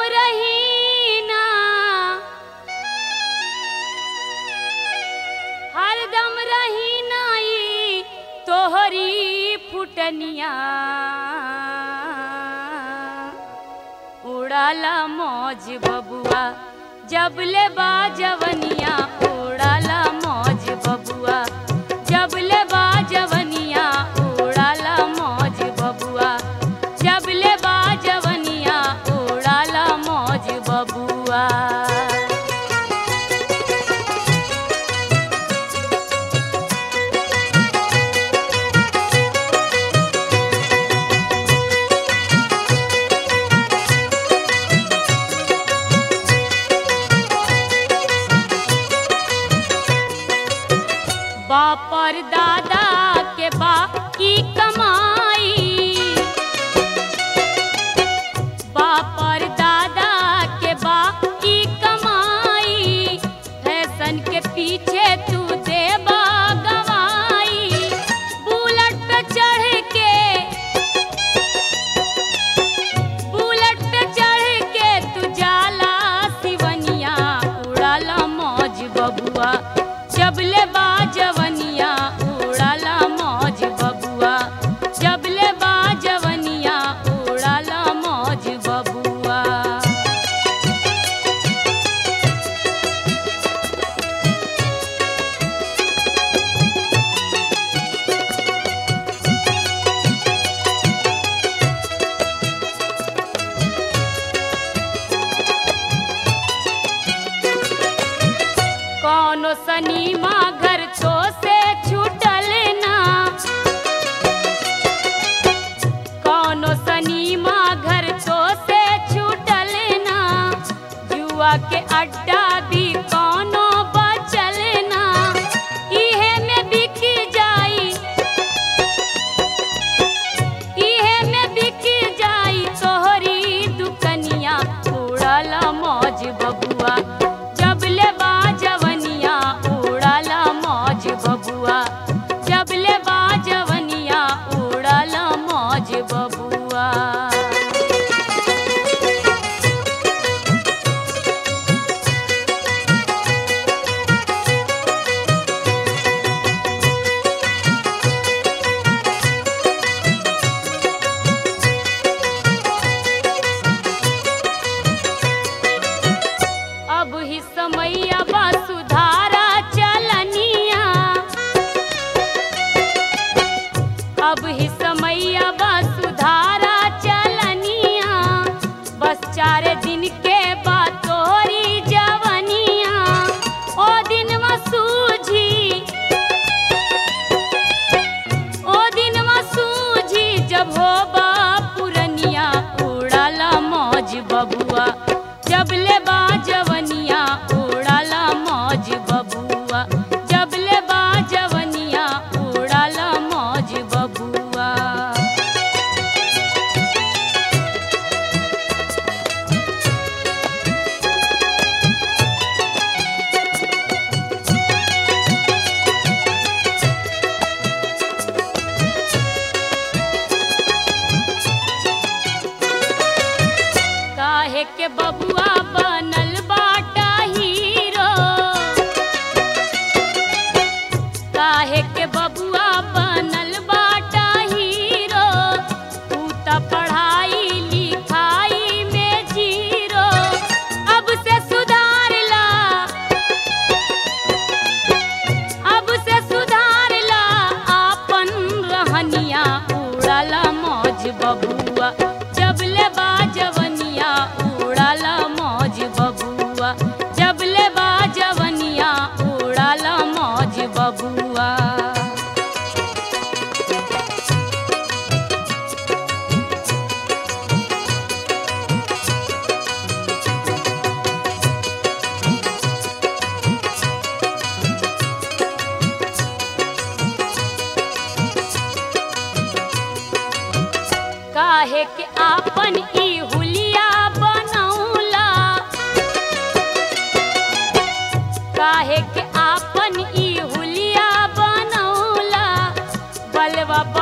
रहीना हरदम रहीना ई तोहरी फुटनिया उड़ाला मौज बबुआ जबले बाजवनिया उड़ाला मौज बबुआ जबले बाजवनिया उड़ाला मौज बबुआ जबले बाजवनिया उड़ाला मौज बबुआ बापर दादा के बा की कमाई बापर दादा के बा की कमाई फैशन के पीछे तू दे गवाई बुलेट पे चढ़ के बुलेट पे चढ़ के तू जाला सिवनिया उड़ाला मौज बबुआ जबले बाजवनिया उड़ाला मौज बबुआ जबले बाजवनिया उड़ाला मौज बबुआ कौनो सनीमा घर तो से छूटल ना कौनो सनीमा घर तो से छूटल ना जुआ के अड्डा भी कौनो बचल ना इहे में बिक जाई इहे में बिक जाई तोहरी दुकनिया उड़ाला मौज बबुआ जबले बाजवनिया उड़ाला मौज बबुआ जबले बाजवनिया उड़ाला मौज बबुआ अब ही समैया बा सुधारा चलनिया अब ही समैया बा सुधारा चलनिया बस चार दिन के बाद तोरी जवनिया ओ दिन सूझी ओ दिन सूझी जब हो पुरनिया उड़ाला मौज बबुआ जबले बाजवनिया उड़ाला मौज बबुआ जबले बाजवनिया उड़ाला मौज बबुआ काहे के बबुआ बनल बाटा हीरो काहे के बबुआ बनल बाटा हीरो तू त पढ़ाई लिखाई में जीरो अब से सुधार ला अब से सुधार ला आपन रहनिया उड़ाला मौज बबुआ जबले बाजवनिया उड़ाला मौज बबुआ जबले बाजवनिया उड़ाला मौज बबुआ काहे के आपन ई हुलिया बनौला काहे के आपन ई हुलिया बनौला बलवा